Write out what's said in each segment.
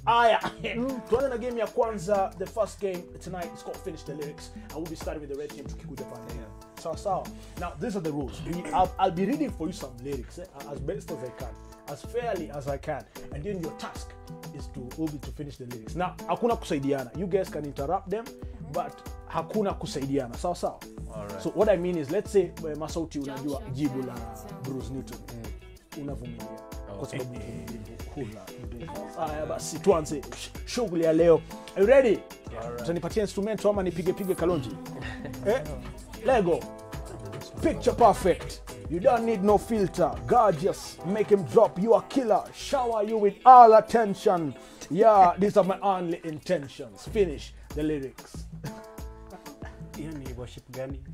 aya tuanze na game ya kwanza the first game tonight it's called finish the lyrics and we'll be starting with the red team tukikuja pale sawa sawa now these are the rules We- I'll, I'll be reading for you some lyrics eh, as best as i can as fairly as i can and then your task is to will be to finish the lyrics now hakuna kusaidiana you guys can interrupt them but hakuna kusaidiana sawa sawa Alright. so what i mean is let's say eh, masauti unajua jibu la bruce newton unavumilia kwa sababu uvumilivu hula mbivu. haya basi tuanze sh- shughuli ya leo Are you ready utanipatia instrumento ama nipige pige kalonji eh? lego picture perfect you don't need no filter gorgeous make him drop you a killer shower you with all attention yeah these are my only intentions finish the lyrics hiyo ni worship gani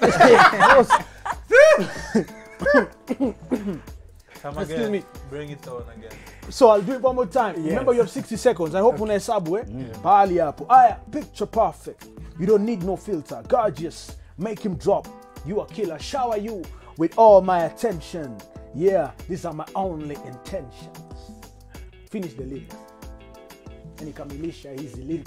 Come Excuse again. me. Bring it on again. so i'll do it one more time remember you have 60 seconds i hope unahesabu eh pahali hapo aya picture perfect you don't need no filter gorgeous make him drop you a killer shower you with all my attention yeah these are my only intentions finish the lyrics nikamilisha hizi lyrics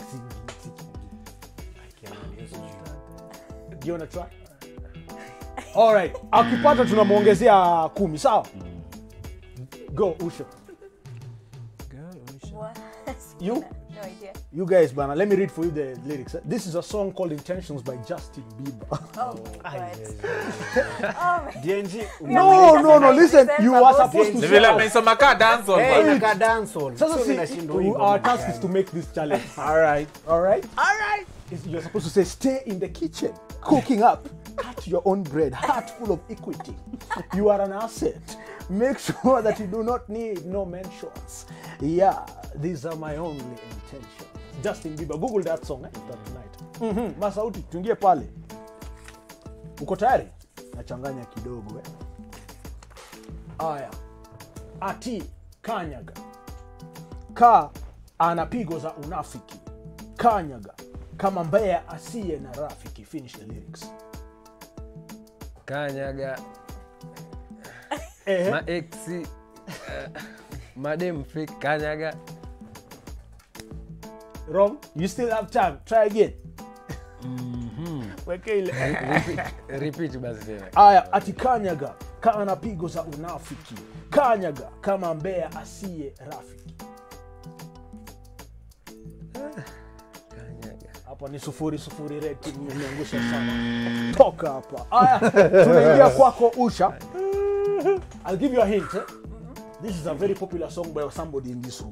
do you wanna try alright akipata tunamwongezea kumi sawa go usha What? You? No idea. You guys, bana, let me read for you the lyrics. This is a song called Intentions by Justin Bieber. Oh, God. Oh, my dng no, no, no, listen, you are supposed to Ni say vile out. ameisoma ka dancehall Hey, bwana. inakaa dancehall. Sasa So si, ninashindwa to- hivyo our bwana. task is to make this challenge. All right. All right? All right. You're supposed to say, stay in the kitchen, cooking up, cut your own bread, heart full of equity. You are an asset. Make sure that you do not need no mentions. Yeah, these are my only intentions. Justin Bieber, Google that song eh, that tonight. Mhm, Masauti, tuingie pale. Uko tayari? Nachanganya kidogo eh. Aya. Ati kanyaga ka ana pigo za unafiki kanyaga kama mbea asiye na rafiki finish the lyrics kanyaga Ehe. maeksi uh, madem fake kanyaga wrong you still have time try again weke ile repeat, repeat basi tena aya ati kanyaga ka ana pigo za unafiki kanyaga kama mbea asiye rafiki kanyaga hapa ni sufuri sufuri reti imeangusha sana toka hapa aya tunaingia kwako usha i'll give you a hint eh? this is a very popular song by somebody in this room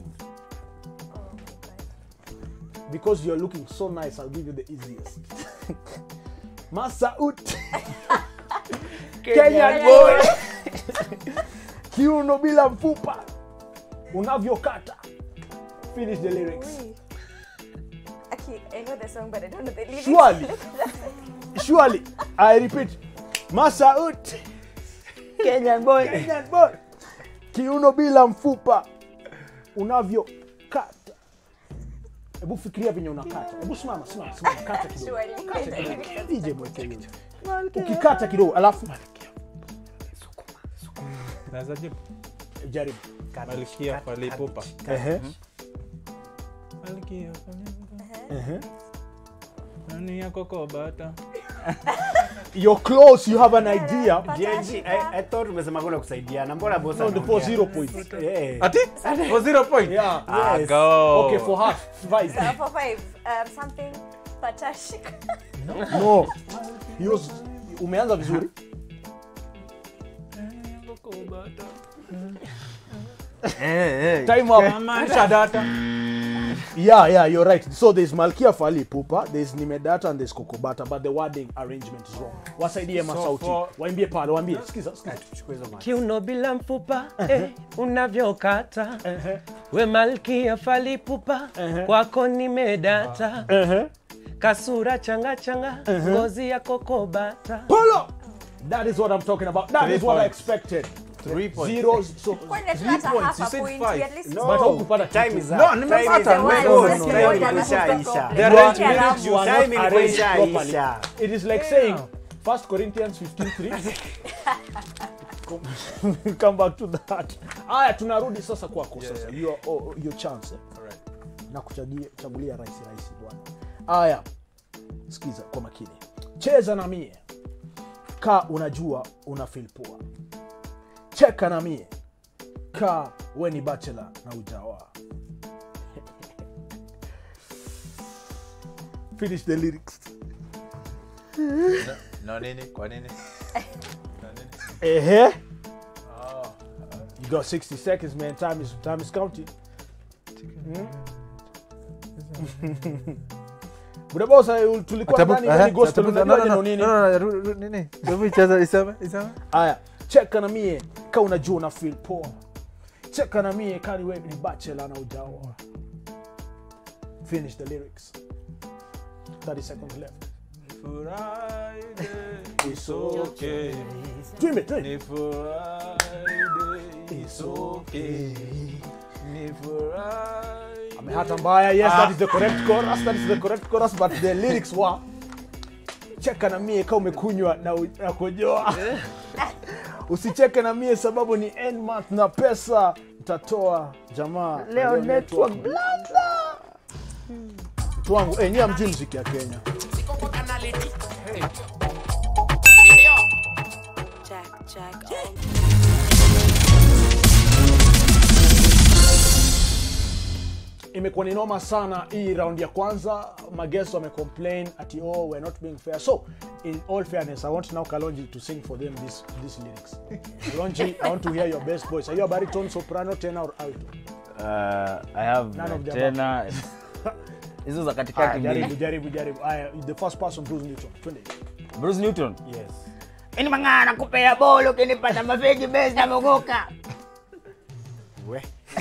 because you're looking so nice i'll give you the easiest masaut kenyan boy kiuno bila mfupa unavyokata finish the lyrics Wait. Okay, I know the song, but I don't know the lyrics. Surely. Surely. I repeat. Masaut. Kenyan boy. Kenyan boy. Kiuno bila mfupa unavyokata. Hebu fikiria venye unakata. Hebu simama, simama, simama, kata kidogo. Surely. Kata kidogo. DJ mweke hiyo. Ukikata kidogo, alafu Naweza jibu? jaribu. Malkia Falipupa. Ehe. Malkia Falipupa. Ehe. Nani yako kobata? You're close, you have an idea. DNG, I, I thought umesema kuna kusaidiana. Mbona boss No, the anaongea? for zero points. Eh. Ati? For zero point? Yeah. Ah, Yes. go. Okay, for half. Five. Uh, for five, um, something patashik. No. He was umeanza vizuri. Nani yako kobata? Time up. Maisha data. Yeah, yeah, you're right. So there's Malkia Fali Pupa, there's Nimedata and there's Kokobata, but the wording arrangement is wrong. Wasaidie masauti. for- Waimbie pale, waambie. Sikiza, sikiza. Chukua hizo mic. kiuno bila mfupa eh, unavyokata Ehe, we malkia falipupa kwako nimedata ehe. kasura changa changa ngozi ya kokobata Pull up. That is what I'm talking about. That Three is what I points. expected. Three points. Zeros. So, Kwani hata Three points, half you a said point, five. at least No. but haukupata Time kitu. is up. No, Time nimepata. is up. One, No, one, no, one, time one, imeshaisha. one, The You right are- minutes you are Time not arranged imeshaisha. properly. It is like saying First Corinthians 15:3. Come back to that. Aya, tunarudi sasa kwako sasa. Your, oh, your chance. eh. Alright. na kuchagulia chagulia rahisi rahisi bwana aya sikiza kwa makini cheza na mie ka unajua una feel poa cheka na mie ka we ni bachelor na ujawa finish the lyrics No nini? Kwa nini? No nini? Ehe. You got 60 seconds, man. Time is time is counting. Budabosa tulikuwa Atabu- ndani aha, ndani gospel atabu- no, unajua no, no, nini? no, no, no, ru- ru- nini? Hebu icheza, iseme, iseme. Aya, cheka na mie ka unajua una feel poa. Cheka na mie ka ni wewe ni bachelor na ujaoa. Finish the lyrics. 30 seconds left. Friday, it's okay. Dream it, dream it. Ni Friday, it's okay. Ni Friday. amehata mbaya yes that is the correct chorus that is the correct chorus but the lyrics wa cheka na mie ka umekunywa na, u- na kujoa usicheke na mie sababu ni end month na pesa mtatoa jamaa Leo Najua network mtu wangu eh, nyie hamjui mziki ya kenya Jack, Jack, oh. imekuwa ni noma sana hii round ya kwanza maguests wamecomplain ati oh we're not being fair so in all fairness i want now kalonji to sing for them this, this lyrics kalonji i want to hear your best voice are you a baritone soprano tenor or alto Uh, I have None of the tena hizo za Aya, katikati jaribu mbili. jaribu jaribu aya the first person bruce newton twende Bruce Newton. yes Ini mangana kupea bolo ukinipata mafegi base na mogoka. we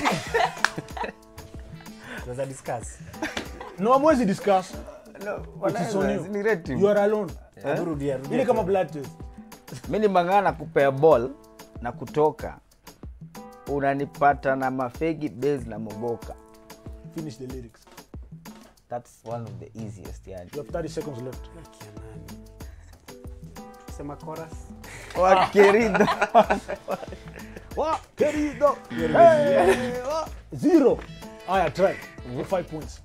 tunaweza discuss no amwezi discuss No, It is on you. Ni rating. you are alone Hebu rudia rudia ili kama tena. blood test Mimi mangana kupea ball na kutoka. Unanipata na mafegi base na mogoka. finish the lyrics That's one of the easiest yani. you have 30 seconds left Kia nani? sema chorus Wa querido. wa querido hey, wa zero aya try for five points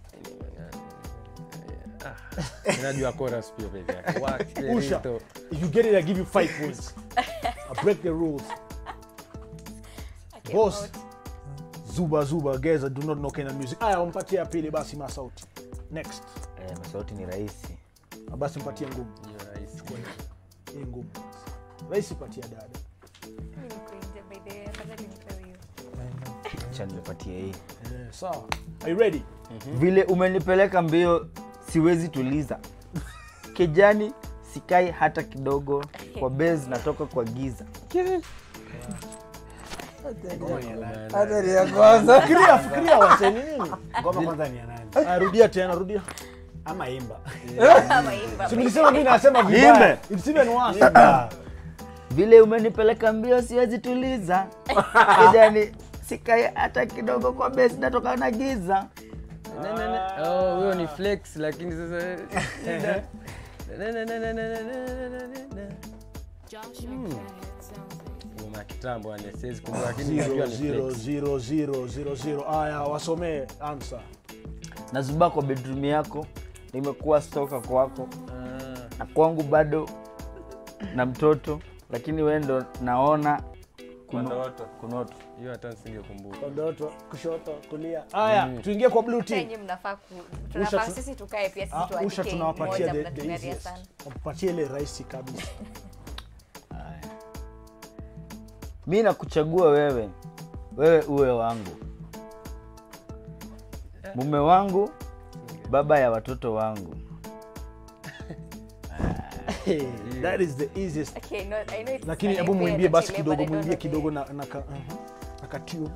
Unajua chorus pia peke yake. Wa usha querido. if you get it i give you five points i break the rules Okay, boss vote. zuba zuba geza do not know kenya music aya wampatie ya pili basi masauti next Eh, masauti ni rahisi. basi mpatie ngumu Hiyo rahisi. hii ngumu rahisi patia dada Mimi niko nje, by the way, afadhali nipewe hiyo. Acha nipatie hii. Eh, sawa are you ready Vile umenipeleka mbio siwezi tuliza. Kijani sikai hata kidogo kwa base natoka kwa giza. Hatari ya kwanza. fikiria fikiria waseni nini ngoma kwanza ni ya nani aya rudia tena rudia ama imba Ama imba, si by mlisema mimi nasema Niimbe. vibaya it's even worse Imba. Vile umenipeleka mbio siwezi tuliza. Kijani sikai hata kidogo kwa base natoka na giza. Ne, ne, ne. Oh, huyo ni flex lakini sasa shida. Ne, ne, ne, ne, ne, ne, ne, ne, ne, ne. Ngoma ya kitambo yani siwezi kumbuka lakini Zero, najua ni zero, flex. zero, zero, zero, zero. aya wasomee answer Nazuba kwa bedroom yako, nimekuwa stoka kwako Ah, na kwangu bado na mtoto, lakini wewe ndo naona kwa ndoto. kunoto. Hiyo hata nisingekumbuka. kondoto kushoto kulia aya tuingie kwa blue team Yenye mnafaa ku tunafaa tu- sisi tukae pia sisi Ah, usha tuandike tunawapatia moja the, the mnatugaria easiest sana. wapatie ile rahisi kabisa Mi nakuchagua wewe, wewe uwe wangu, mume wangu, baba ya watoto wangu. hey, that is the easiest Okay, no, I know it's lakini an hebu unfair mwimbie basi Chile, but I kidogo don't mwimbie know the- kidogo na, na, ka, uh-huh. na katune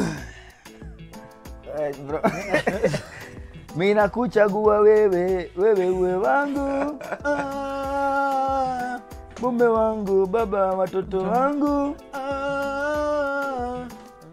Eh, bro. Mi nakuchagua wewe, wewe uwe wangu, ah, mume wangu, baba ya watoto wangu. Ah.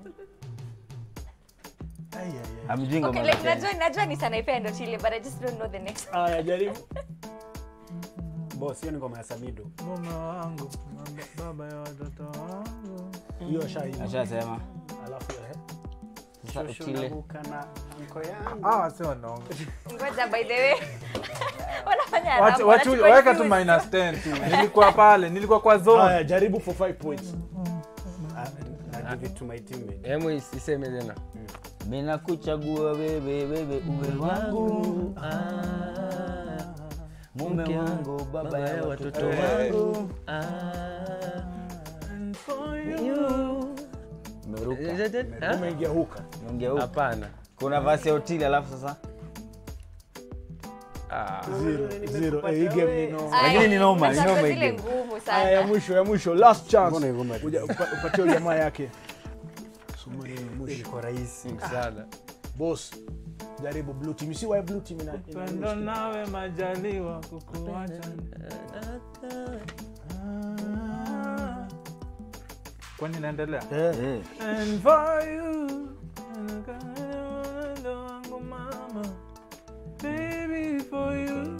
Ai, ai, ai. Hamjui ngoma Okay, za like Kenya. najua najua ni sanaipea ndo Chile, but I just don't know the next one. aya jaribu boss hiyo ni ngoma ya samido Mume wangu, baba ya watoto wangu. hiyo shairi Ashasema alafu eh, Sa- Shosho kile. naruka na anko yangu. Ah, wase wanaonga. Ngoja by the way. Wanafanya Wacha- haramu, wacha- wanachukua weka tu views. minus 10 tu nilikuwa pale nilikuwa kwa zone haya jaribu for 5 points Ah, na give it to my teammate. Hemu iseme tena. mina kuchagua wewe wewe uwe wangu mume wangu baba ya watoto wangu Umeruka. Ha? umeingia huka Niongea huko. Hapana. kuna vasi ya hoteli alafu sasa Ah. zero zero eh, hii game ni no Aya, Lakini ni noma, ni natafuta noma hii zile game. ngumu haya ya sana. mwisho ya mwisho last chance Mbona hivyo mbali? Uja- upa- upatie huyo jamaa yake Soma hiyo ya mwisho Ilikuwa rahisi. Sana. boss jaribu blue team si why blue team ina ina- pendo nawe majaliwa kukuacha kwani inaendelea Eh. And for you, ndo wangu mama, baby for you.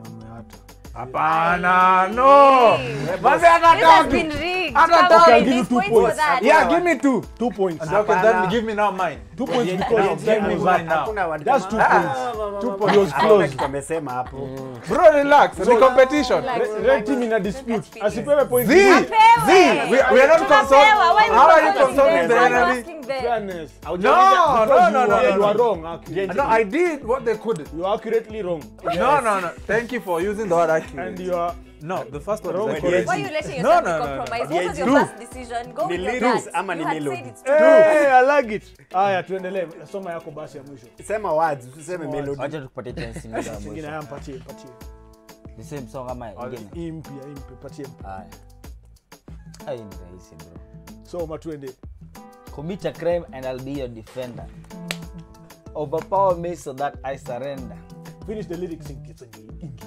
Hapana, no. Basi hata This has tatu. been rigged. Hata Come tatu. on, I'll give you these two points for points. that. Yeah, give me two. two points Okay, Hapana. then give me now mine. two points Now, because give me time mine is now. Hakuna word That's kama- two Ah, points. wa- wa- Two wa- points. It was Hakuna close. kitu amesema hapo. Bro, relax. Ni competition. Relax. red team ina dispute asipewe point Z, zero. Z, we, we are not Tunapewa, consulting. why we How are you consulting consulting them? the Why you enemy? asking them? fairness No, no, Because no, you no, are- no, you are no. wrong actually No, I did what they couldn't. you are accurately wrong No, no, no. Thank you for using the word and accurate. you are No, the first one Wrong is correct. accurate. Why are you letting No, yourself no, be no, no. compromised? Yeah, What was your two. first decision? Go Ni with your lyrics gut. ama You ni had melody? said it's two. Hey, I like it. Haya, tuendelee. Soma yako basi ya mwisho. Sema words, usiseme melody. wacha tukupatie chance nyingine ya Singine mwisho haya mpatie, mpatie. the same song kama ingine Hii mpya, hii mpya, patie. haya Ah, hii ni rahisi bro Soma tuende. commit a crime and I'll be your defender overpower me so that I surrender Finish the lyrics in Kiswahili.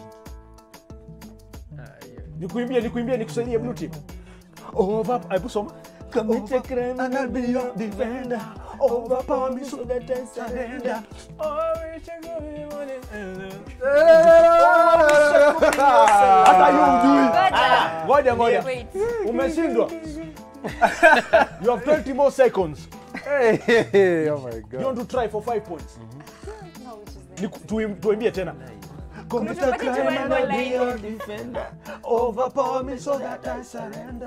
Ah, hiyo. Nikuimbie, nikuimbie, nikusaidie blue team. Over, hebu soma. commit a crime and I'll be your defender overpower me so that I surrender Hata yu ujui. Ngoja. Ngoja, ngoja. Wait. Umeshindwa. You have 20 more seconds. Hey, oh my You god. want to try for 5 points? No, which is the- Niku- tuim- Tuimbie tena. Commit a Tupatie crime tu and wimbo I'll be line. your defender. Overpower me so that I surrender.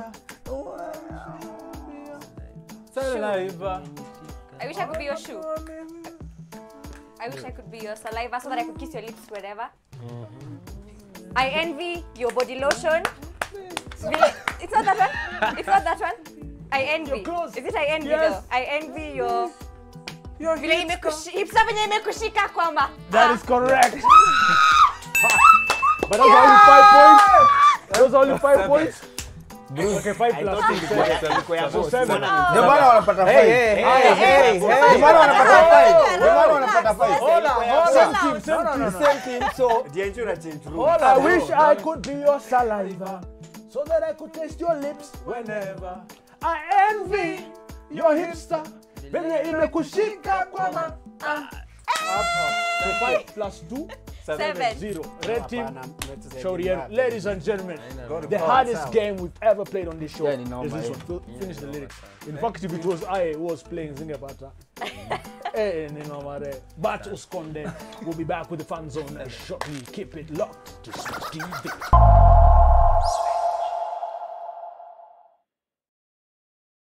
Saliva. I wish I could be your shoe. I wish I could be your saliva so that I could kiss your lips wherever. I envy your body lotion. Vile- It's not that one. It's not that one. I envy. You're close. Is it I envy Yes. though? I envy your Your vile hips imekushi- hipsa venye imekushika kwamba. That Ah, is correct. but those are only five points. Those are only five points. Okay, five plus six. So seven. ndio maana wanapata five. Hey, hey, hey, hey, Ndio hey. maana wanapata five. Ndio maana wanapata five. Hola, hola. Same team, same No, no, team. no. Same team, so Dienju na change room. Hola, I bro. wish I could be your saliva so that I could taste your lips whenever. I envy your hipster. Venye imekushika kwa ma. ah. So five plus two, Seven. zero. Red team, Hapana, mmetusaidia shauri yenu. ngapi? Ladies and gentlemen, Go to the God, hardest sawa. game we've ever played on this show Yeah, ni noma, is this eh. one. Fil- Finish the lyrics. In fact, if it was I who was playing Zingapata, eh, ni noma re. But Uskonde will be back with the fun zone shortly. Keep it locked to Switch TV.